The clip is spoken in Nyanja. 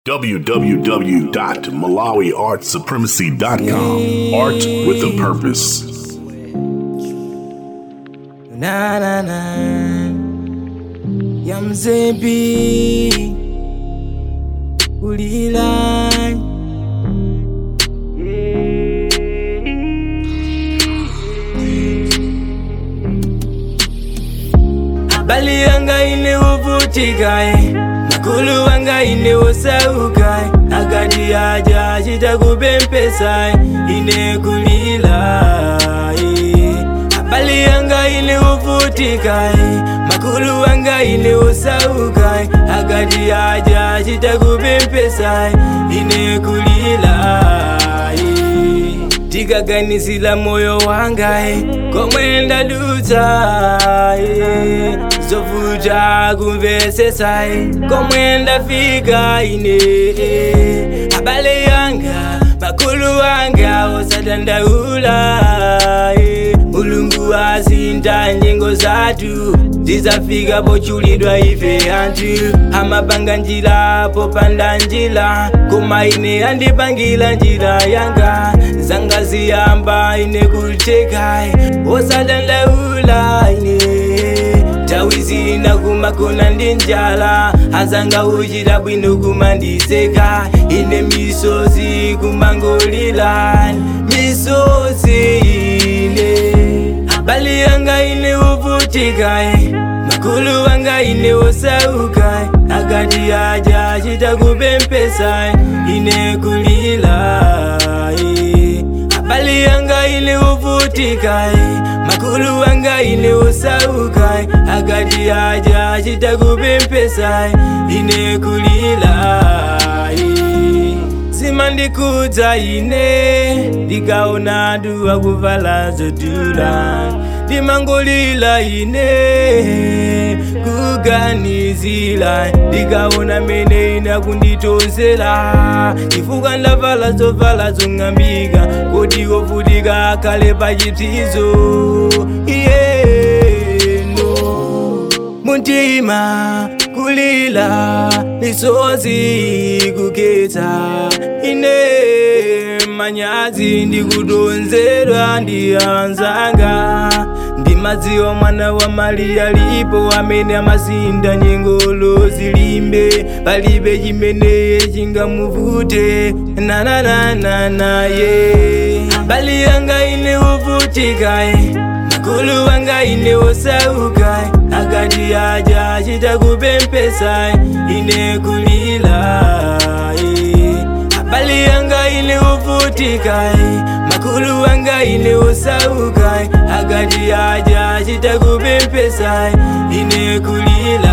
www.malawiartsupremacy.com. Art with a purpose. Na na na ya mzembi ulila bali yanga ine uvutikae makulu wanga ine osaukae akati aja chitakupempesae ine kulila bali yanga ine uvutikae makulu wanga ine osaukae akati aja chitakupempesae ine kulila tikaganisila moyo wangae komwenda dutsae zovuta kumvesesae komwenda fika ine abale yanga makulu wanga osadandaula mulungu azinda nyengo zatu zizafika pochulidwa ife anthu amapanga njira popanda njira koma ine andipangila njira yanga zanga ziyamba ine kuteka osadandaula ine tawi zina kumakona ndi njala azanga uchita bwino kumandiseka ine misozi kumangolila misozi ine bali yanga ine uvutikae makulu wanga ine osaukae akati aja chitakupempesae ine kulila bali yanga ine uvutikae makulu wanga ine osaukae akati aja chitakupempesae ine kulila zimandikudza ine ndikaona duwa kuvala zodula ndimangolila ine kuganizila ndikaona mene ina kunditonzela chifukwa ndavala zovala zong'ambika kodi wovutika kale pachipsizo iyeno muntima kulila misozi kuketsa ine manyazi ndikutonzedwa ndi anzanga ndimadziwa mwana wa mariya lipo amene amazinda nyengolo zilimbe palibe chimene chingamuvute nananananaye bali yanga ine uvutikae makulu wanga ine osaukae akati aja chitakupempesae ine kulila bali yanga ine uvutikae makulu wanga ine osaukae akati aja chitakupempesae ine kulila